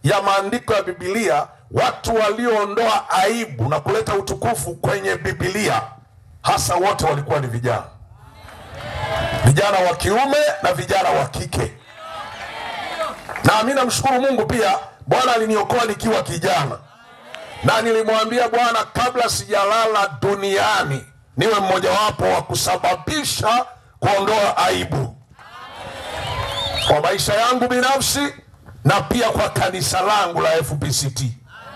ya maandiko ya Biblia, watu walioondoa aibu na kuleta utukufu kwenye Biblia, hasa wote walikuwa ni vijana, vijana wa kiume na vijana wa kike. Na mimi namshukuru Mungu pia, Bwana aliniokoa nikiwa kijana, na nilimwambia Bwana, kabla sijalala duniani niwe mmojawapo wa kusababisha kuondoa aibu kwa maisha yangu binafsi na pia kwa kanisa langu la FPCT.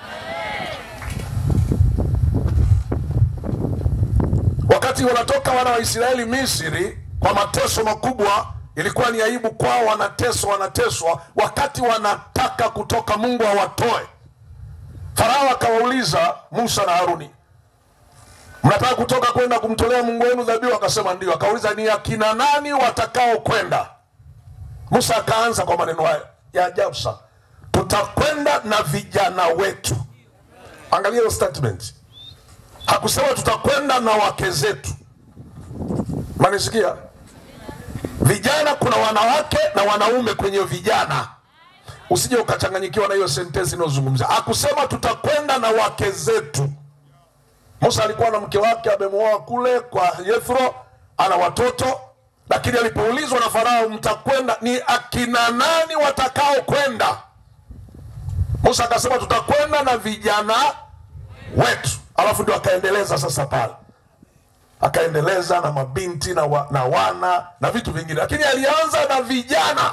Wakati wanatoka wana wa Israeli Misri kwa mateso makubwa, ilikuwa ni aibu kwao, wanateswa wanateswa. Wakati wanataka kutoka, Mungu awatoe, Farao akawauliza Musa na Haruni, mnataka kutoka kwenda kumtolea Mungu wenu dhabihu? Akasema ndio. Akauliza, ni akina nani watakao kwenda? Musa akaanza kwa maneno haya ya ajabu sana, tutakwenda na vijana wetu. Angalia hiyo statement, hakusema tutakwenda na wake zetu. Manisikia vijana, kuna wanawake na wanaume kwenye vijana, usije ukachanganyikiwa na hiyo sentensi inayozungumza. Hakusema tutakwenda na wake zetu. Musa alikuwa na mke wake amemwoa kule kwa Yethro, ana watoto lakini alipoulizwa na Farao, mtakwenda ni akina nani watakao kwenda? Musa akasema tutakwenda na vijana wetu. Alafu ndio akaendeleza sasa pale, akaendeleza na mabinti na, wa, na wana na vitu vingine, lakini alianza na vijana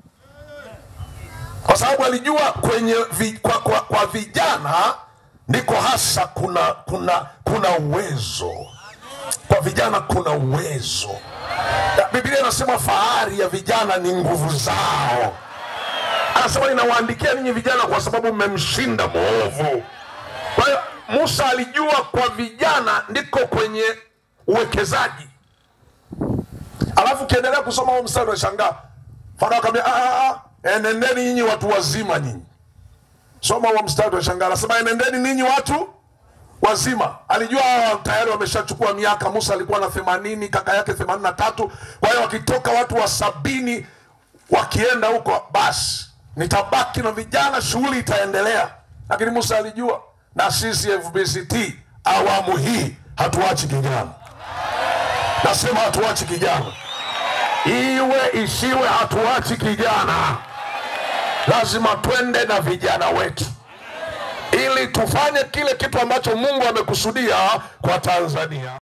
kwa sababu alijua kwenye vi, kwa, kwa, kwa vijana ndiko hasa kuna kuna kuna uwezo kwa vijana kuna uwezo. Biblia inasema fahari ya vijana ni nguvu zao. Anasema ninawaandikia ninyi vijana kwa sababu mmemshinda mwovu. Kwa hiyo Musa alijua kwa vijana ndiko kwenye uwekezaji. Alafu ukiendelea kusoma huo mstari unashangaa, Farao akamwambia enendeni nyinyi watu wazima nyinyi. Soma huo mstari unashangaa, anasema enendeni ninyi watu wazima. Alijua hawa tayari wameshachukua miaka. Musa alikuwa na themanini, kaka yake themanini na tatu. Kwa hiyo wakitoka watu wa sabini wakienda huko, basi nitabaki na vijana, shughuli itaendelea. Lakini Musa alijua, na sisi FBCT awamu hii hatuachi kijana. Nasema hatuachi kijana, iwe isiwe, hatuachi kijana. Lazima twende na vijana wetu ili tufanye kile kitu ambacho Mungu amekusudia kwa Tanzania.